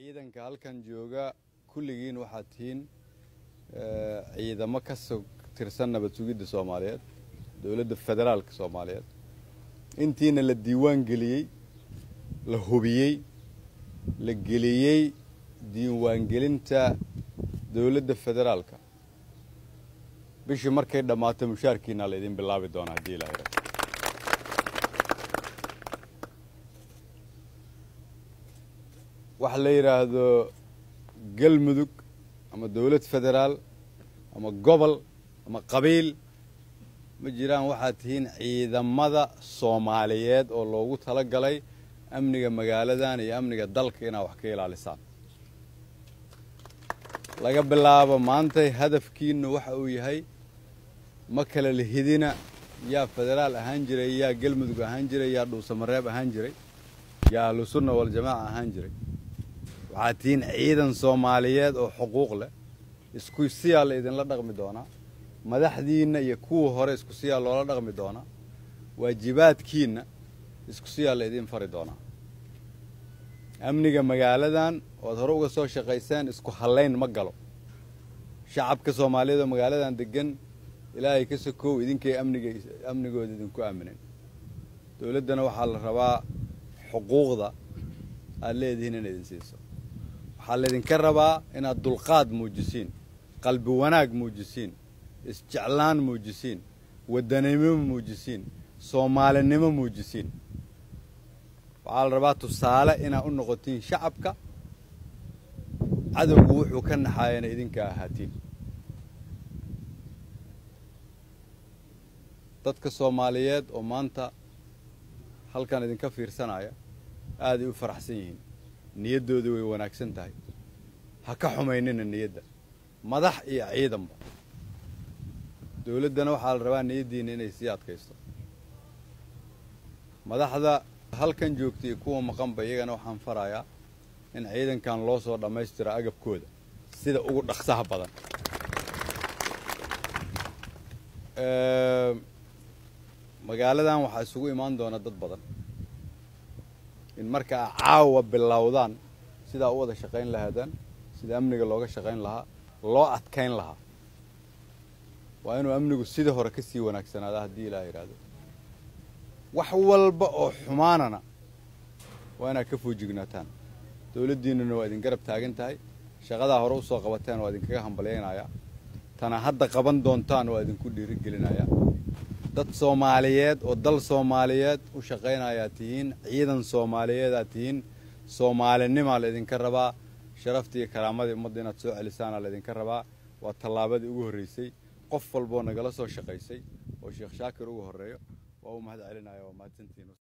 ciidanka halkan jooga kulligiin waxaad tihiin ciidamo ka soo tirsan nabad sugidda soomaaliyeed dowladda federaalka soomaaliyeed intiina la diiwaan geliyey la hubiyey la geliyey diiwaangelinta dowladda federaalka bishii markay dhammaato mushaarkiina laydin bilaabi doonaa haddii ilaa yidhahdo waxa la yidhaahdo galmudug ama dowlad federaal ama gobol ama qabiil ma jiraan waxaad tihiin ciidamada soomaaliyeed oo loogu tala galay amniga magaaladan iyo amniga dalka inaad wax ka ilaalisaan laga bilaabo maantay hadafkiinu waxa uu yahay ma kala lihidina yaa federaal ahaan jiray yaa galmudug ahaan jiray yaa dhuusamareeb ahaan jiray yaa ahlusunna waljamaaca ahaan jiray waxaad tihiin ciidan soomaaliyeed oo xuquuq leh isku siyaa la idinla dhaqmi doonaa madaxdiinna iyo kuwa hore isku siyaa loola dhaqmi doonaa waajibaadkiinna isku siyaa la idin fari doonaa amniga magaaladan oad hore uga soo shaqayseen isku hallayn ma galo shacabka soomaaliyeed oo magaaladan degan ilaahay ka sokow idinkay amniga amnigooda idinku aaminen dowladdana waxaa la rabaa xuquuqda aad leedihiin in idin siiso waxaa laydinka rabaa inaad dulqaad muujisiin qalbi wanaag muujisiin isjeclaan muujisiin waddanimo muujisiin soomaalinimo muujisiin waxaa la rabaa tusaale inaad u noqotiin shacabka cadowgu wuxuu ka naxaayana idinka ahaatiin dadka soomaaliyeed oo maanta halkan idinka fiirsanaya aaday u faraxsan yihiin niyaddoodii way wanaagsan tahay ha ka xumaynina niyadda madax iyo ciidanba dowladdana waxaa la rabaa niyaddiina inay sii adkaysto madaxda halkan joogta iyo kuwa maqanba iyagana waxaan farayaa in ciidankan loo soo dhammaystiro agabkooda sida ugu dhaqsaha badan magaaladan waxaa isugu imaan doona dad badan in markaa caawa bilowdaan sidaa u wada shaqayn lahaadaan sida amniga looga shaqayn lahaa loo adkayn lahaa waa inuu amnigu sidii hore ka sii wanaagsanaada haddii ilaa yidhaahdo wax walba oo xumaanana waa inaad ka foojignaataan dowladdiinnuna waa idin garab taagan tahay shaqadaa hore usoo qabateen waa idinkaga hambalyaynayaa tana hadda qaban doontaan waa idinku dhiirigelinayaa dad soomaaliyeed oo dal soomaaliyeed u shaqaynayaa tihiin ciidan soomaaliyeedaad tihiin soomaalinimaa laydinka rabaa sharaftii iyo karaamadii ummadda inaad soo celisaana laydinka rabaa waa tallaabadii ugu horraysay qof walboo nagala soo shaqaysay oo sheekh shaakir ugu horreeyo waa u mahad celinaya waa mahadsantiin